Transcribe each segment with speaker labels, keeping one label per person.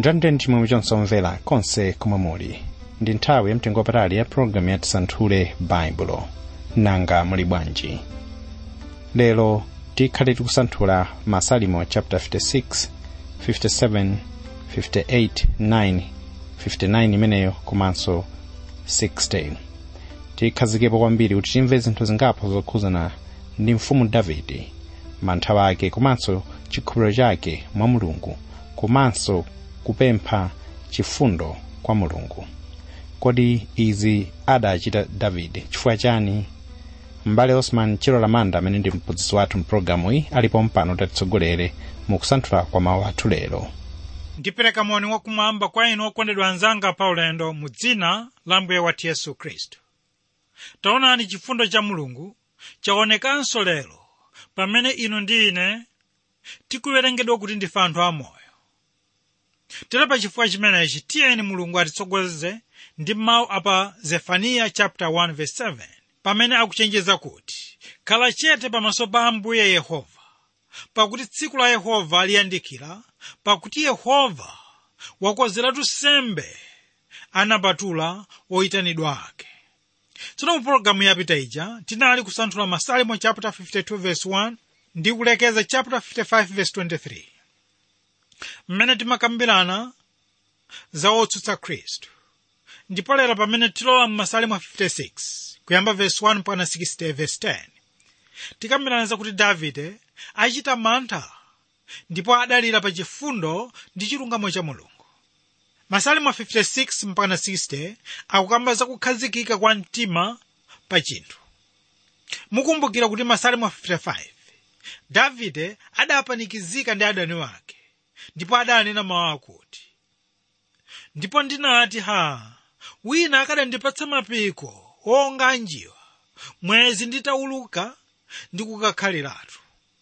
Speaker 1: ndithandire chimwemwe chonse omvera konse komwe muli ndi nthawi yamtengo wapatali ya pologalamu ya tisanthule baibulo nanga muli bwanji lero tikhale tikusanthula masalimo chapter 56 57 58 9 59 imeneyo komanso 16 tikhazikepo kwambiri kuti timve zinthu zingapo zokhuzana ndi mfumu davide mantha ake komanso chikhulupiriro chake mwa mulungu komanso kupempha chifundo kwa mulungu kodi izi adachita davide chifukwa chani m'bale osman chilo lamanda amene ndi mphunzitsi wathu mpulogalamu iyi alipo mpano tatitsogolere mu kusanthula kwa mawu athu lero
Speaker 2: ndipereka moni wakumwamba kwa inu okondedwa anzanga pa ulendo mu dzina la mbuye wathu yesu khristu taonani chifundo cha mulungu chaonekanso lero pamene inu ndi ine tikuwerengedwa kuti ndife anthu amoyo tere pa chifukwa chimenechi tiyeni mulungu atitsogoleze ndi mawu apa zefaniya chapter 1 verse 7 pamene akuchenjeza kuti khala chete pamaso pa ambuye yehova pakuti tsiku la yehova liyandikira pakuti yehova wakozeratu sembe anapatula oyitanidwa ake tsono mu pologalamu yapita ija tinali kusanthula masalimo chapter 52 verse 1 ndi kulekeza chapter 55 verse 23 mmene timakambirana za otsutsa khristu ndipo lero pamene tilowa m'masalimo 56 kuyamba verse 1 mpaka 60 verse 10 tikambirana zakuti davide achita mantha ndipo adalira pa chifundo ndi chilungamo cha mulungu masalimo 56 mpaka 60 akukamba za kukhazikika kwa mtima pa chinthu mukumbukira kuti masalimo 55 davide adapanikizika ndi adani wake ndipo adanena mawu akuti ndipo ndinati ha wina akadandipatsa mapiko onga anjiwa mwezi nditawuluka ndi kukakhaliratu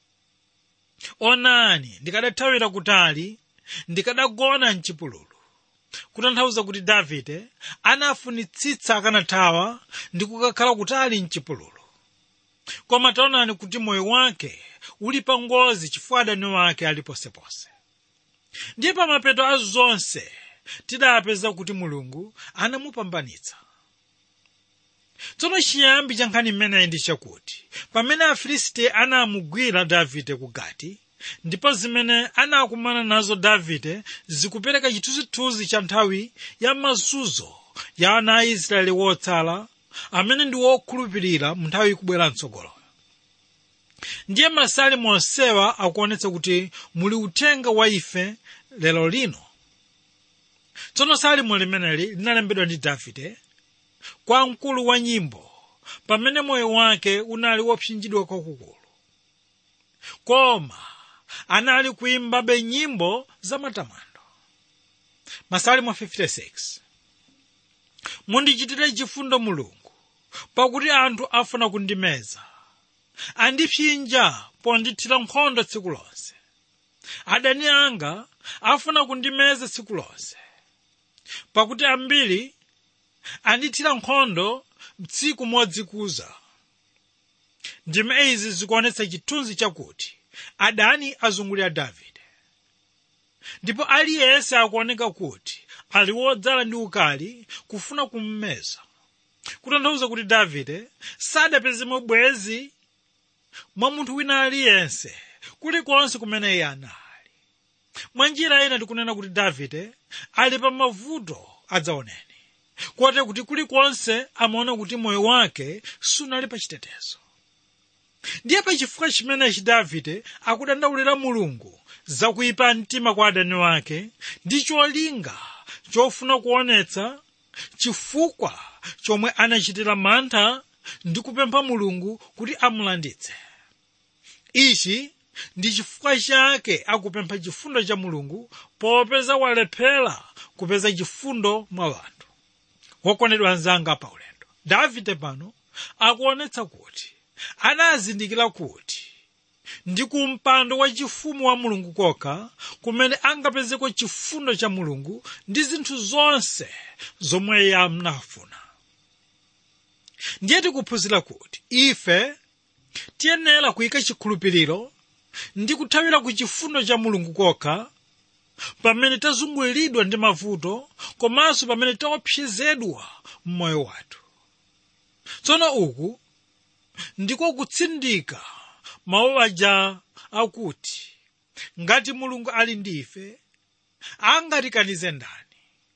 Speaker 2: onani ndikadathawira kutali ndikadagona mchipululu kutanthauza kuti davide anafunitsitsa akanathawa ndi kukakhala kutali mchipululu koma taonani kuti moyo wake uli pa ngozi chifukwa adani wake ali posepose ndiye pa mapeto a zonse tidapeza kuti mulungu anamupambanitsa tsono chiyambi cha nkhani imeneyi ndi chakuti pamene afilisti anamugwira davide ku gati ndipo zimene anakumana nazo davide zikupereka chithunzithunzi cha nthawi ya mazunzo ya ana a israeli wotsala amene ndi wokhulupirira mu nthawi ikubwera mtsogolo ndiye masalimo onsewa akuonetsa kuti muli uthenga wa ife lero lino tsono salimo limeneli linalembedwa ndi davide kwa mkulu wa nyimbo pamene moyo wake unali wopsinjidwa kwakukulu koma anali kuimbabe nyimbo za matamando masalimo 56 mundichitire chifundo mulungu pakuti anthu afuna kundimeza andipsinja pondithira nkhondo tsiku lonse adani anga afuna kundimeza tsiku lonse pakuti ambiri andithira nkhondo mtsiku modzikuza ndime izi zikuonetsa chithunzi chakuti adani azungulira davide ndipo aliyense akuoneka kuti ali wodzala ndi ukali kufuna kummeza kutanthauza kuti davide sadapezemo bwezi mwa munthu wina aliyense kulikonse kumene iye anali mwa njira ina tikunena kuti davide ali pa mavuto adzaoneni kote kuti kulikonse amaona kuti moyo wake sunali pa chitetezo ndiye pa chifukwa chimenechi davide akudandaulira mulungu zakuyipa mtima kwa adani wake ndi cholinga chofuna kuonetsa chifukwa chomwe anachitira mantha ndi kupempha mulungu kuti amulanditse ichi ndi chifukwa chake akupempha chifundo cha mulungu popeza walephera kupeza chifundo mwa anthu wokondedwa anzanga pa ulendo davide pano akuonetsa kuti anazindikira kuti ndi ku mpando wachifumu wa mulungu kokha kumene angapezeko chifundo cha mulungu ndi zinthu zonse zomwe iye amnafuna ndiye tikuphunzira kuti ife tiyenera kuyika chikhulupiriro ndi kuthawira ku chifundo cha mulungu kokha pamene tazunguliridwa ndi mavuto komanso pamene taopsezedwa mmoyo wathu tsono uku ndiko kutsindika mawu aja akuti ngati mulungu ali ndi ife angatikanize ndani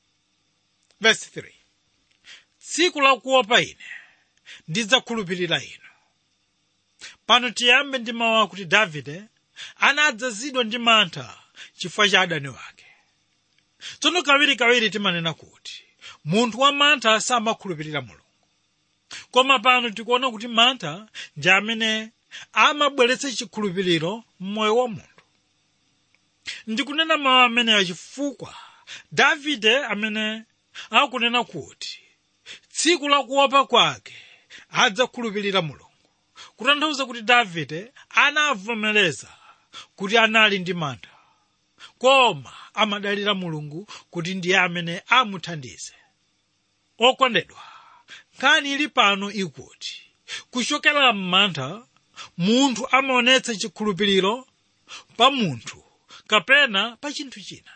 Speaker 2: verse 3 tsiku lakuopa ine ndidzakhulupirira inu pano tiyambe ndi mawu akuti davide anadzazidwa ndi mantha chifukwa cha adani wake tsono kawirikawiri timanena kuti munthu wa mantha samakhulupirira mulungu koma pano tikuona kuti mantha ndi amene amabweretsa chikhulupiriro m'moyo wa munthu ndikunena mawu ameneyo chifukwa davide amene akunena kuti tsiku lakuopa kwake adzakhulupirira mulungu kutanthauza kuti davide anavomereza kuti anali ndi mantha koma amadalira mulungu kuti ndiye amene amuthandize okondedwa nkhani ili pano ikuti kuchokera m'mantha munthu amaonetsa chikhulupiriro pa munthu kapena pa chinthu china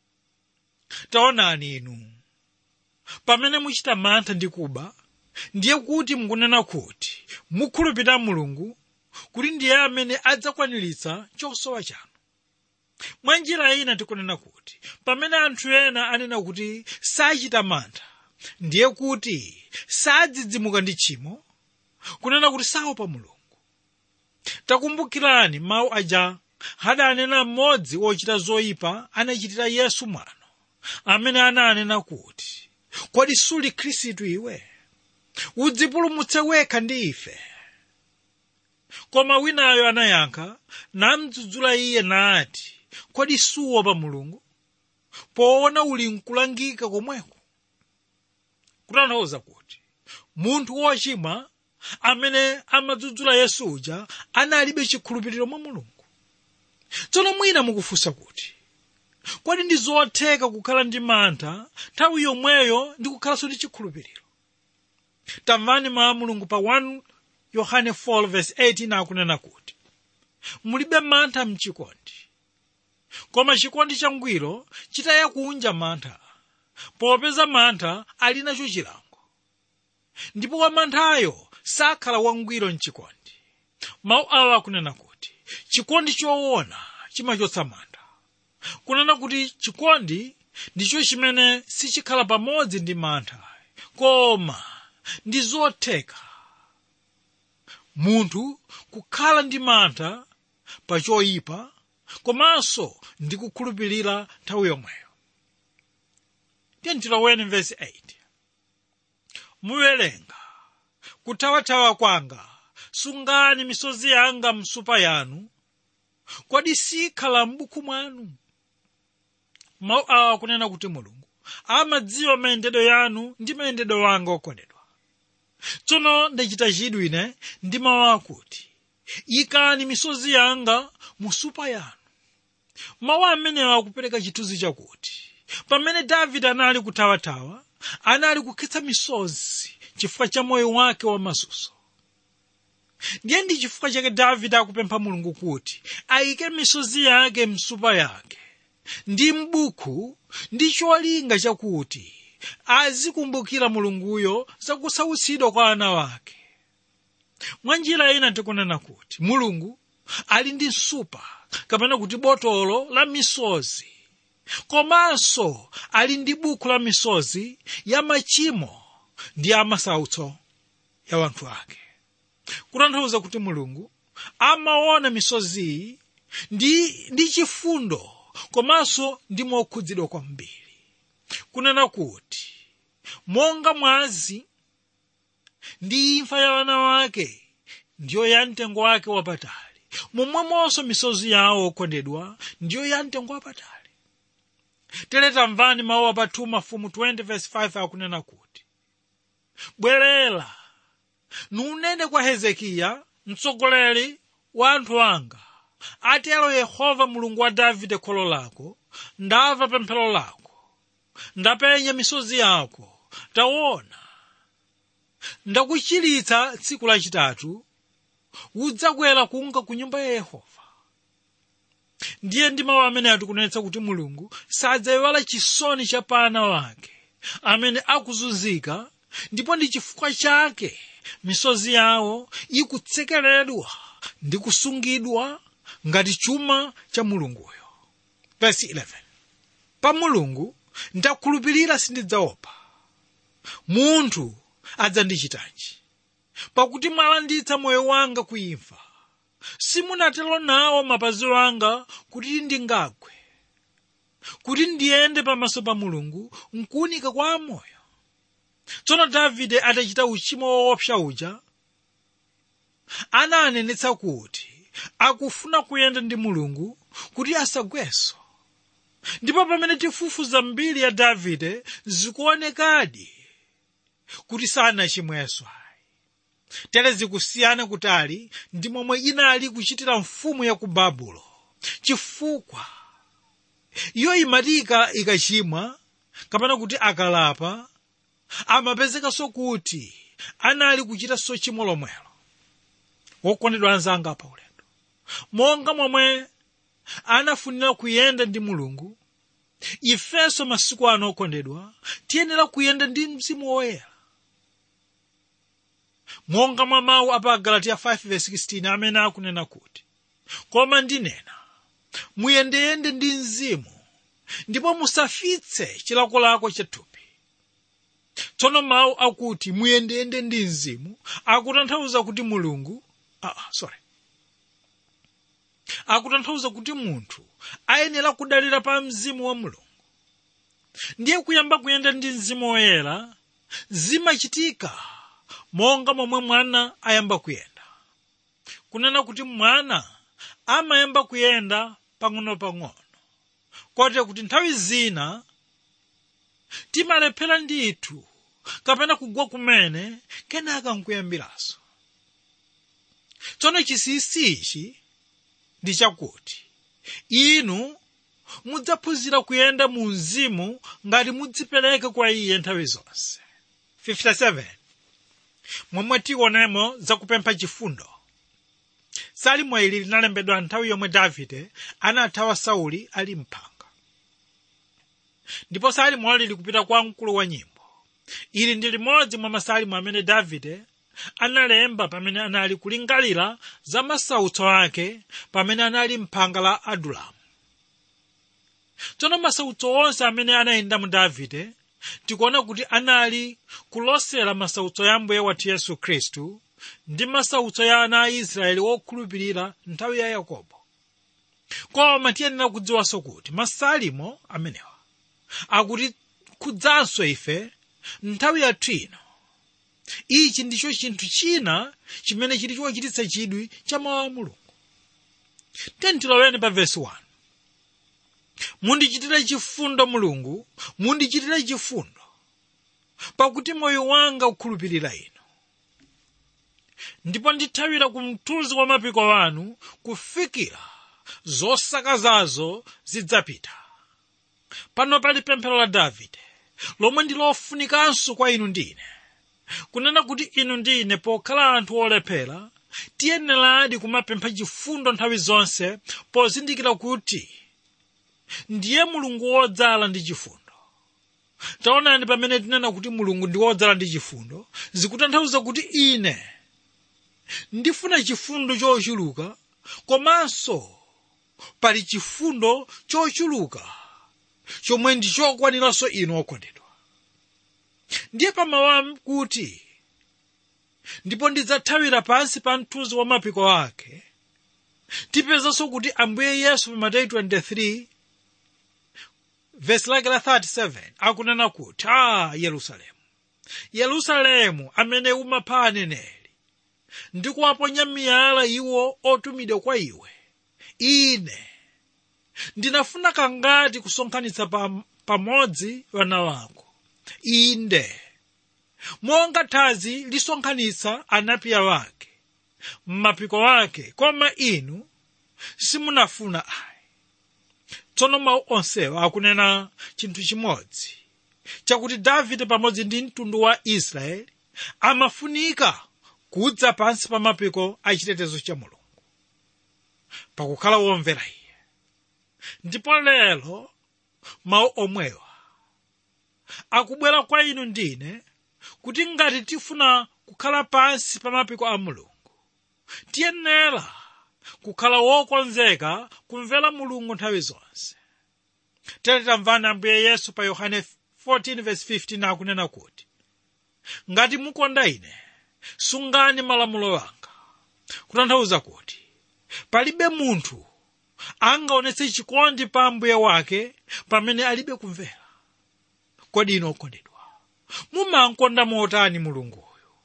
Speaker 2: taonani inu pamene muchita mantha ndi kuba ndiye kuti mukunena kuti mukhulupirira mulungu kuti ndiye amene adzakwaniritsa chosowa chanu mwa njira ina tikunena kuti pamene anthu ena anena kuti sachita mantha ndiye kuti sadzidzimuka ndi tchimo kunena kuti saopa mulungu takumbukirani mawu aja adanena mmodzi wochita zoyipa anachitira yesu mwano amene ananena kuti kodi suli khristu iwe udzipulumutse wekha ndi ife koma winayo anayankha namdzudzula iye nati kodi suopa mulungu poona uli nkulangika komweko kutanthauza kuti munthu wochimwa amene amadzudzula yesu uja analibe chikhulupiriro mwa mulungu tsono mwina mukufunsa kuti kodi ndi zotheka kukhala ndi mantha nthawi yomweyo ndi kukhalanso ndi chikhulupiriro tamvani mawu a mulungu pa 1 yohane 4:18 akunena kuti mulibe mantha mchikondi koma chikondi changwiro chitaya kunja mantha popeza mantha ali nacho chilango ndipo wamanthayo sakhala wangwiro mchikondi mawu awa akunena kuti chikondi choona chimachotsa mantha kunena kuti chikondi ndicho chimene sichikhala pamodzi ndi mantha koma ndi zotheka munthu kukhala ndi mantha pa choyipa komanso ndi kukhulupirira nthawi yomweyo tiyentiloweni vesi 8 muwerenga kuthawathawa kwanga sungani misozi yanga msupa yanu kodi sikhala m'buku mwanu mawu awa kunena kuti mulungu amadziwa mayendedwe yanu ndi mayendedwe wanga okondedwa tsono ndachita chidwi ine ndi mawu akuti ikani misozi yanga musupa yanu mawu amenewa akupereka chithunzi chakuti pamene davide anali kuthawathawa anali kukhetsa misozi chifukwa cha moyo wake wamazunzo ndiye ndi chifukwa chake davide akupempha mulungu kuti ayike misozi yake msupa yake ndi m'buku ndi cholinga chakuti azikumbukira mulunguyo zakusautsidwa kwa ana wake mwa njira ina tikunena kuti mulungu ali ndi msupa kapena kuti botolo la misozi komanso ali ndi buku la misozi ya machimo ndi ya masautso ya wanthu ake kutanthauza kuti mulungu amaona misoziyi ndi, ndi chifundo komanso ndi mokhudzidwa kwambiri kunena kuti monga mwazi ndi imfa ya wana wake ndiyo ya mtengo wake wapatali momwemonso misozi yawo okondedwa ndiyo ya mtengo wapatali tere tamvani mawu apathu mafumu 20:5 akunena kuti bwerera nunene kwa hezekiya mtsogoleri wa anthu anga atero yehova mulungu wa davide kholo lako ndamva pemphero lako ndapenya misozi yako taona ndakuchiritsa tsiku lachitatu udzakwera kunka ku nyumba ya yehova ndiye ndi mawu amene atikunenetsa kuti mulungu sadzayiwala chisoni cha ana wake amene akuzunzika ndipo ndi chifukwa chake misozi yawo ikutsekeredwa ndi kusungidwa ngati chuma cha mulunguyo verse 11 pa mulungu ndakhulupirira sindidzaopa munthu adzandichitanji pakuti mwalanditsa moyo wanga kuimfa simunatero nawo mapazi anga kuti ndingagwe kuti ndiyende pamaso pa mulungu nkuunika kwa amoyo tsono davide atachita uchimo woopsa uja ananenetsa kuti akufuna kuyenda ndi mulungu kuti asagwenso ndipo pamene tifufuza mbiri ya davide zikuonekadi kuti sanachimwenso tere zikusiyana kutali ndi momwe inali kuchitira mfumu ya ku babulo chifukwa iyo imatika ikachimwa kapena kuti akalapa amapezekanso kuti anali kuchitanso chimo lomwelo wokondedwa anzanga pa ulendo monga momwe anafunira kuyenda ndi mulungu ifenso masiku ano okondedwa tiyenera kuyenda ndi mzimu woyera monga mwa mawu apa galatiya 5:16 amene akunena kuti koma ndinena muyendeyende ndi mzimu ndipo musafitse chilakolako chathupi tsono mawu akuti muyendeyende ndi mzimu akutanthauza kuti mulungu ah, sorry akutanthauza kuti munthu ayenera kudalira pa mzimu wa mulungu ndiye kuyamba kuyenda ndi mzimu woyera zimachitika monga momwe mwana ayamba kuyenda kunena kuti mwana amayamba kuyenda pang'ono-pang'ono kote kuti nthawi zina timalephera ndithu kapena kugwa kumene kenaka nkuyambiranso tsono chinsinsi ichi ndi chakuti inu mudzaphunzira kuyenda mu mzimu ngati mudzipereka kwa iye nthawi zonse 57 momwe tionemo zakupempha chifundo salimo ili linalembedwa nthawi yomwe davide anathawa sauli ali mphanga ndipo salimo lili kupita kwa mkulu wa nyimbo ili ndi limodzi mwa masalimo amene davide analemba pamene anali kulingalira za masautso ake pamene anali mphanga la adulamu tsono masautso onse amene anayenda mu davide tikuona kuti anali kulosera masautso ya mbuye wathu yesu khristu ndi masautso ya ana a israeli wokhulupirira nthawi ya yakobo koma tiyenera kudziwanso kuti masalimo amenewa akuti kudzanso ife nthawi yathu ino ichi ndicho chinthu china chimene chili chochititsa chidwi cha mawu a mulungu tentiloweni pa vesi 1 mundichitire chifundo mulungu mundichitire chifundo pakuti moyo wanga ukhulupirira inu ndipo ndithawira ku mthunzi wa mapiko wanu kufikira zosakazazo zidzapita pano pali pemphero la davide lomwe ndi lofunikanso kwa inu ndine kunena kuti inu ndine pokhala anthu olephera tiyeneradi kumapempha chifundo nthawi zonse pozindikira kuti ndiye mulungu wodzala ndi chifundo taonani pamene tinena kuti mulungu ndi wodzala ndi chifundo zikutanthauza kuti ine ndifuna chifundo chochuluka komanso pali chifundo chochuluka chomwe ndi chokwaniranso inu okondedwa ndiye pamawu kuti ndipo ndidzathawira pansi pa mthunzi wa mapiko ake tipezanso kuti ambuye yesu pa mateyu 23 vesi lake la 37 akunena kuti a yerusalemu yerusalemu amene umapha aneneri ndi kuwaponya miyala iwo otumidwa kwa iwe ine ndinafuna kangati kusonkhanitsa pam- pamodzi vana wako inde monga thazi lisonkhanitsa anapiya wake m'mapiko ake koma inu simunafuna ayi tsono mawu onsewa akunena chinthu chimodzi chakuti davide pamodzi ndi mtundu wa israeli amafunika kudza pansi pa mapiko a chitetezo cha mulungu pakukhala womvera iye ndipo lero mawu omwewa akubwera kwa inu ndine kuti ngati tifuna kukhala pansi pa mapiko a mulungu tiyenera kukhala wokonzeka kumvera mulungu nthawi zonse tere tamvani ambuye yesu pa yohane 14:15 akunena kuti ngati mukonda ine sungani malamulo anga kutanthauza kuti palibe munthu angaonetse chikondi pa ambuye wake pamene alibe kumvera kodi ino okondedwa mumankonda motani mulunguyo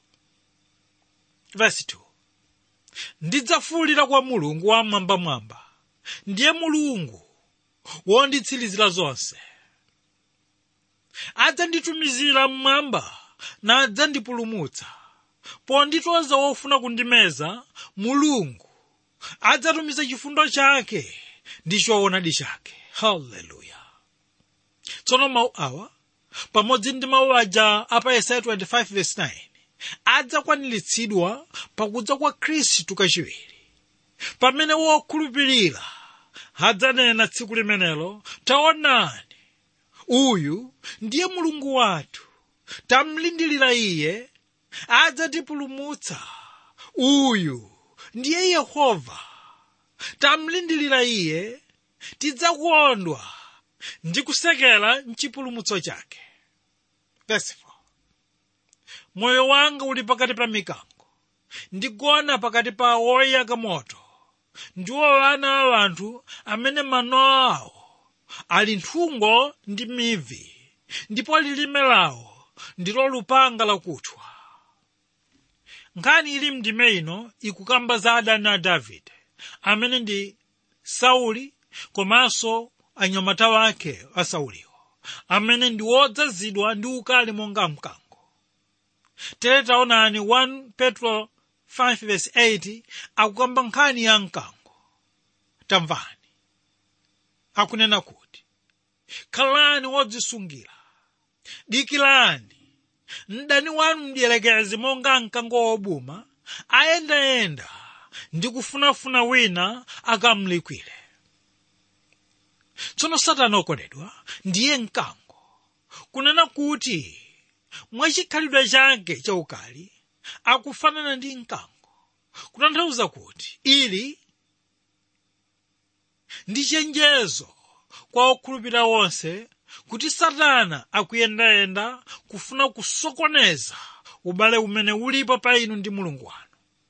Speaker 2: verse 2 ndidzafuwulira kwa mulungu wamwambamwamba ndiye mulungu wonditsirizira zonse adzanditumizira mmwamba nadzandipulumutsa ponditoza wofuna kundimeza mulungu adzatumiza chifundo chake ndi choonadi chake haleluya tsono mawu awa pamodzi ndi mawu aja apa yesaya 25:9 adzakwaniritsidwa pakudza kwa khristu kachiwiri pamene wokhulupirira adzanena tsiku limenelo taonani uyu ndiye mulungu wathu tamlindirira iye adzatipulumutsa uyu ndiye yehova tamlindirira iye tidzakondwa ndi kusekera mchipulumutso chake Verse 4. moyo wanga uli pakati pa mikango ndigona pakati pa woyaka moto ndiwo ana a anthu amene mano awo ali nthungo ndi mivi ndipo lilime lawo ndilo lupanga lakuthwa nkhani ili mndime ino ikukamba za adani a davide amene ndi sauli komanso anyamata wake a sauliwo amene ndi wodzazidwa ndi ukali monga mkango tere taonani 1 petro 5:8 akukamba nkhani ya mkango tamvani akunena kuti khalani wodzisungira dikirani mdani wanu mdierekezi monga mkango wobuma ayendayenda ndi kufunafuna wina akamlikwire tsono satana okondedwa ndiye mkango kunena kuti mwachikhalidwe chake chaukali akufanana ndi mkango kutanthauza kuti ili ndi chenjezo kwa okhulupirira wonse kuti satana akuyendayenda kufuna kusokoneza ubale umene ulipo pa inu ndi mulungu wanu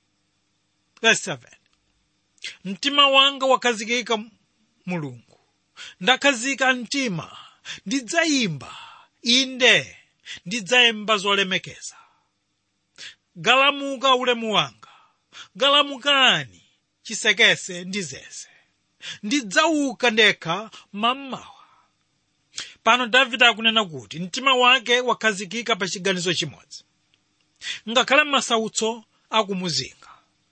Speaker 2: Verse 7. mtima wanga wakhazikika mulungu ndakhazika mtima ndidzayimba inde ndidzayimba zolemekeza galamuka ulemu wanga galamukani chisekese ndi zeze ndidzauka ndekha mammawa pano davide akunena kuti mtima wake wakhazikika pa chiganizo chimodzi ngakhale masautso akumuzinga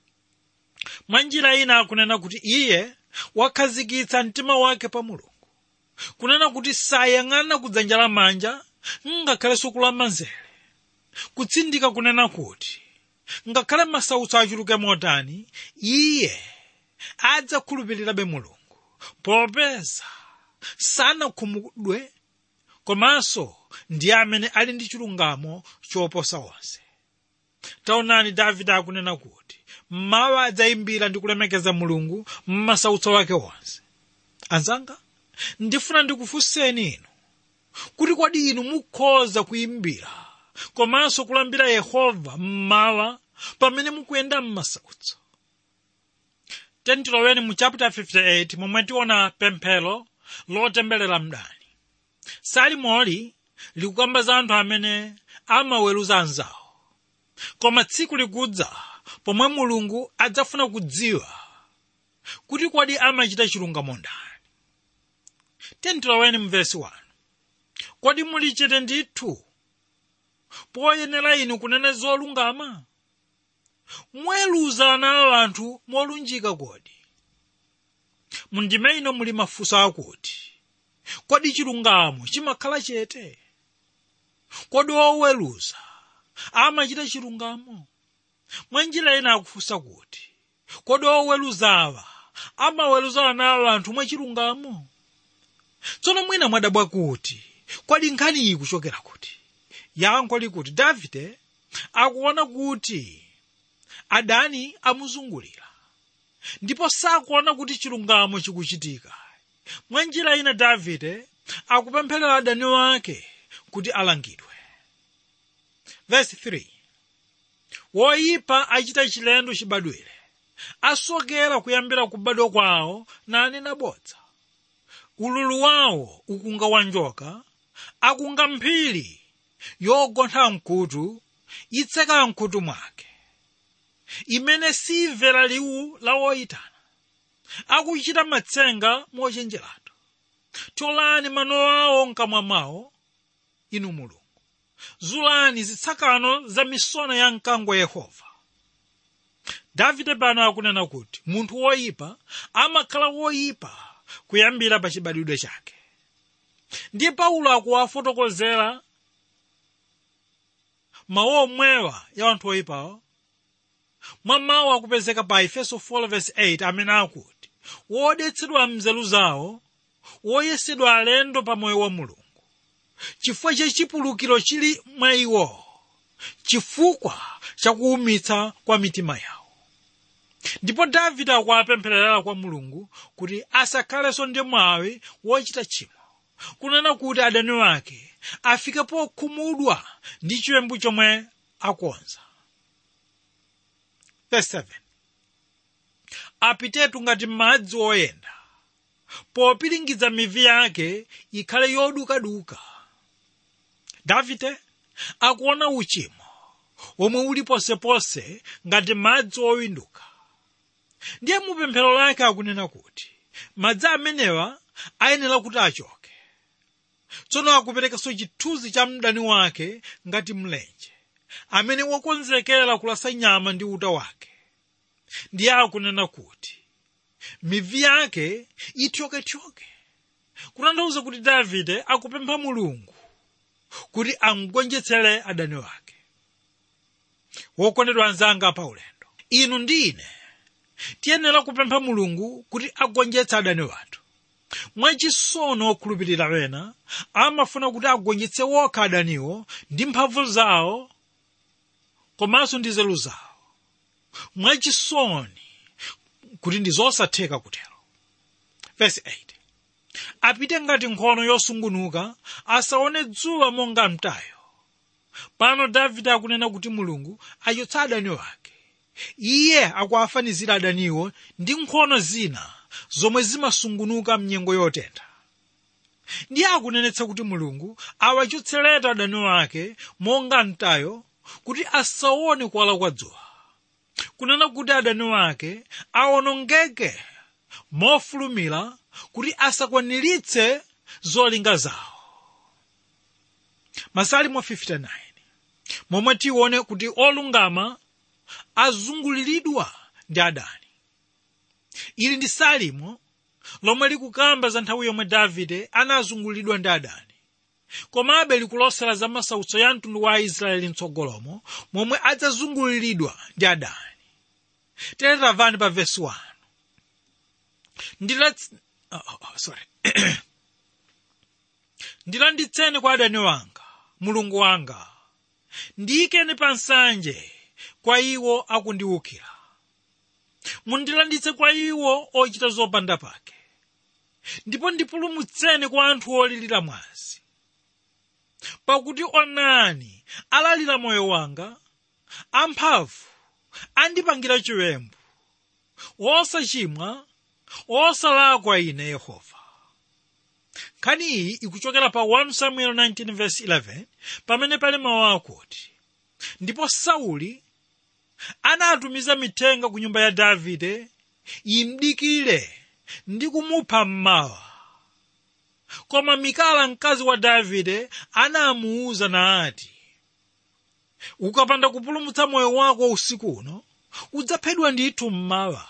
Speaker 2: mwa njira ina akunena kuti iye wakhazikitsa mtima wake pa mulungu kunena kuti sayang'ana kudzanja lamanja ngakhalenso kulamanzere kutsindika kunena kuti ngakhale masautso achuluke motani iye adzakhulupirirabe mulungu popeza sanakhumudwe komanso ndiye amene ali ndi chilungamo choposa onse taonani davide akunena kuti mmawa adzayimbira ndi kulemekeza mulungu m'masautso wake wonse anzanga ndifuna ndikufunseni inu kuti kodi inu mukhoza kuyimbira komanso kulambira yehova mmawa pamene mukuyenda m'masautso tentiloweni mu chapter 58 momwe tiona pemphero lotemberera mdani salimoli likukamba za anthu amene amaweruza anzawo koma tsiku likudza pomwe mulungu adzafuna kudziwa kuti kodi amachita chilungamo ndani tentiloweni mu vesi 1 kodi muli chete ndithu poyenera inu kunena zolungama mweluza ana a anthu molunjika kodi mundime ino muli mafunso akuti kodi chilungamo chimakhala chete kodi oweruza amachita chilungamo mwa njira ina akufunsa kuti kodi oweruzawa amaweruza anawo anthu mwachilungamo tsono mwina mwadabwa kuti kodi nkhani iyi kuchokera kuti yankho likuti davide akuona kuti adani amuzungulira ndipo sakuona kuti chilungamo chikuchitika mwa njira ina davide akupempherera adani wake kuti alangidwe verse 3 woyipa achita chilendo chibadwire asokera kuyambira kubadwa kwawo nanena bodza ululu wawo ukunga wanjoka akunga mphiri yogontha mkutu itseka mkutu mwake imene simvera liwu la woyitana akuchita matsenga mochenjeratu tolani mano awo mkamwa mwawo inu mulungu zulani zitsakano za misona ya mkango wa yehova davide pano akunena kuti munthu woyipa amakhala woyipa kuyambira pa chibadwidwe chake ndiye paulo akuwafotokozera mawu omwewa ya anthu oyipawo mwa mawu akupezeka pa efeso 4:8 amene akuti wodetsedwa mnzeru zawo woyesedwa alendo pa moyo wa mulungu chifukwa cha chipulukiro chili mwa iwo chifukwa cha kuwumitsa kwa mitima yawo ndipo davide akuwapempherera kwa mulungu kuti asakhalenso ndi mwawi wochita tchimo kunena kuti adani wake afike pokhumudwa ndi chiwembu chomwe akonza Verse 7. apitetu ngati madzi oyenda popiringidza mivi yake ikhale yodukaduka davide akuona uchimo omwe uli posepose ngati madzi owinduka ndiye mupemphero lake akunena kuti madzi amenewa ayenera kuti achoke tsono akuperekanso chithunzi cha mdani wake ngati mlenje amene wakonzekera kulasa nyama ndi uta wake ndiye akunena kuti mivi yake ithyoke-thyoke kutanthauza kuti davide akupempha mulungu kuti amugonjetsere adani wake wokondedwa anzanga pa ulendo inu ndi ine tiyenera kupempha mulungu kuti agonjetse adani wathu mwachisono okhulupirira wena amafuna kuti agonjetse wokha adaniwo ndi mphamvu zawo komanso ndi nzeru zawo mwachisoni kuti ndi zosatheka kutero verse 8 apite ngati nkhono yosungunuka asaone dzuwa monga mtayo pano davide akunena kuti mulungu achotsa adani wake iye akuwafanizira adaniwo ndi nkhono zina zomwe zimasungunuka mnyengo yotentha ndiye akunenetsa kuti mulungu awachotseretu adani wake monga mtayo kuti asaone kuwala kwa dzuwa kunena kuti adani wake awonongeke mofulumira kuti asakwaniritse zolinga zawo masalimo 59 momwe tione kuti olungama azunguliridwa ndi adani ili ndi salimo lomwe likukamba za nthawi yomwe davide anazunguliridwa ndi adani komabe likulosera za masautso ya mtundu wa aisraeli mtsogolomo momwe adzazunguliridwa ndi adani tere tamvani pa vesi 1 ndila oh, oh, sorry ndilanditseni kwa adani wanga mulungu wanga ndiyikeni pa nsanje kwa iwo akundiwukira mundilanditse kwa iwo ochita zopanda pake ndipo ndipulumutseni kwa anthu olirira mwazi pakuti onani alalira moyo wanga amphamvu andipangira chiwembu wosachimwa wosalakwa ine yehova nkhani iyi ikuchokera pa 1 samuel 19:11 pamene pali mawu akuti ndipo sauli anatumiza mithenga ku nyumba ya davide imdikire ndi kumupha mmawa koma mikala mkazi wa davide anamuwuza naati ukapanda kupulumutsa moyo wako usiku uno udzaphedwa ndithu mmawa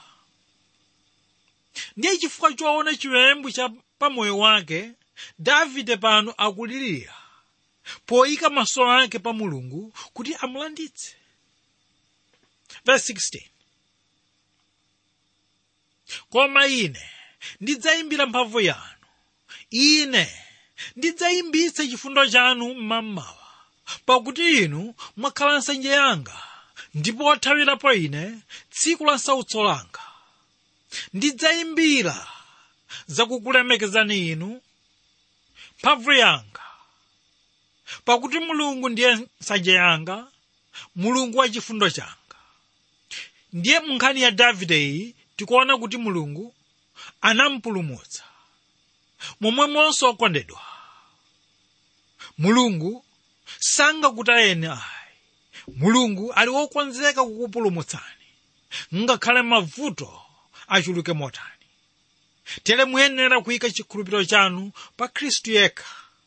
Speaker 2: ndiye chifukwa choona chiwembu cha pamoyo wake davide pano akulirira poyika maso ake pa mulungu kuti amulanditse verse 16 koma ine ndidzayimbira mphamvu yanu ine ndidzayimbitsa chifundo chanu mmamawa pakuti inu mwakhala nsanje yanga ndipo wathawirapo ine tsiku la sautso langa ndidzayimbira zakukulemekezani inu mphamvu yanga pakuti mulungu ndiye nsanje yanga mulungu wa chifundo changa ndiye mu nkhani ya davide iyi tikuona kuti mulungu anampulumutsa momwemonso okondedwa mulungu sangakutayeni ayi mulungu ali wokonzeka kukupulumutsani ngakhale mavuto achuluke motani tere muyenera kuyika chikhulupiriro chanu pa khristu yekha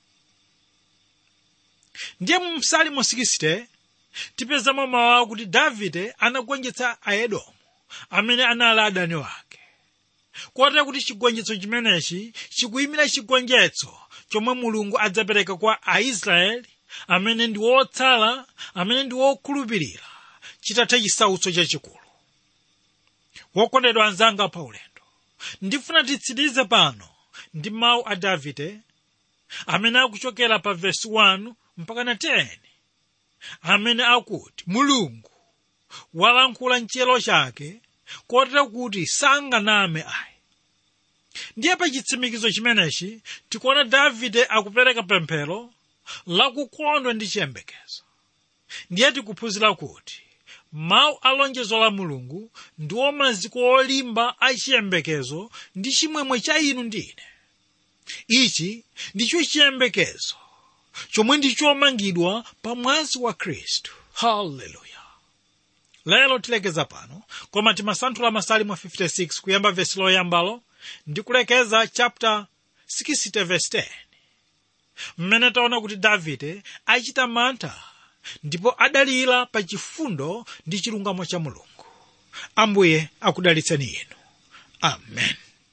Speaker 2: ndiye mu msalimo 60 tipezamo mawu akuti davide anagonjetsa aedomu amene anali adani wake kotera kuti chigonjetso chimenechi chikuyimira chigonjetso chomwe mulungu adzapereka kwa aisraeli amene ndi wotsala amene ndi wokhulupirira chitatha chisautso chachikulu wokondedwa anzanga pa ulendo ndifuna titsirize pano ndi mawu a davide amene akuchokera pa vesi 1 mpaka na 10 amene akuti mulungu walankhula mchiyero chake kotera kuti sanganame ayi ndiye pa chitsimikizo chimenechi tikuona davide akupereka pemphero lakukondwa ndi chiyembekezo ndiye tikuphunzira kuti mawu a lonjezo la mulungu ndiwo maziko olimba a chiyembekezo ndi chimwemwe cha inu ndi ine ichi ndicho chiyembekezo chomwe ndi chomangidwa pa mwazi wa khristu haleluya lero tilekeza pano koma timasanthula masalimo 56 kuyamba vesi loyambalo ndi kulekeza chapter 60 verse 10 mmene taona kuti davide achita mantha ndipo adalira pa chifundo ndi chilungamo cha mulungu ambuye akudalitseni inu amen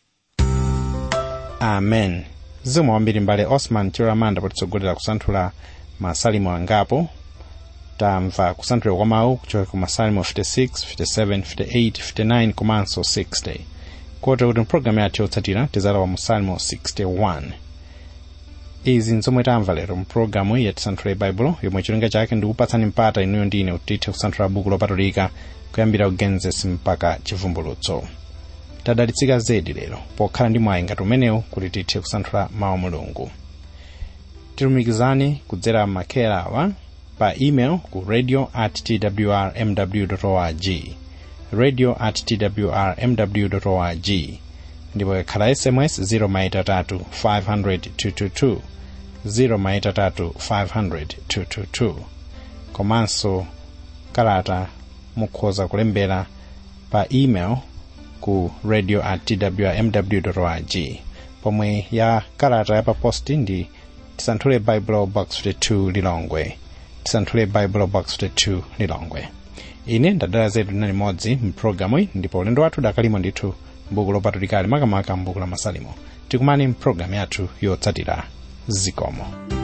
Speaker 1: amen zikomo kwambiri mbale osman chiramanda potitsogolera kusanthula masalimo angapo tamva kusanthula kwa mawu kuchoka ku masalimo 56 57 58 59 komanso 60 kotero kuti mpulogalamu yathu yotsatira tizalowa mu salimo 61 izi nzomwe tamva lero mpulogalamu ya tisanthule baibulo yomwe cholinga chake ndikupatsani mpata inuyo ndine kuti tithe kusanthula buku lopatulika kuyambira kugenesis mpaka chivumbulutso tadalitsika zedi lero pokhala ndi mwayi ngati umenewu kuti tithe kusanthula mawu mulungu tilumikizani kudzera makera awa pa email ku radio at twr mw org radio at twr mw org ndipo ikhala sms 0 maitatu 500 222 0 maitatu 500 222 komanso kalata mukhoza kulembera pa email ku radio at twr mw org pomwe ya kalata ya paposti ndi tisanthule bible box 52 lilongwe tisanthule bible box 52 lilongwe ine ndadala zedu na limodzi mpulogalamu iyi ndipo ulendo wathu dakalimo ndithu mbuku lopatulikali makamaka mbuku la masalimo tikumani mpulogalamu yathu yotsatira zikomo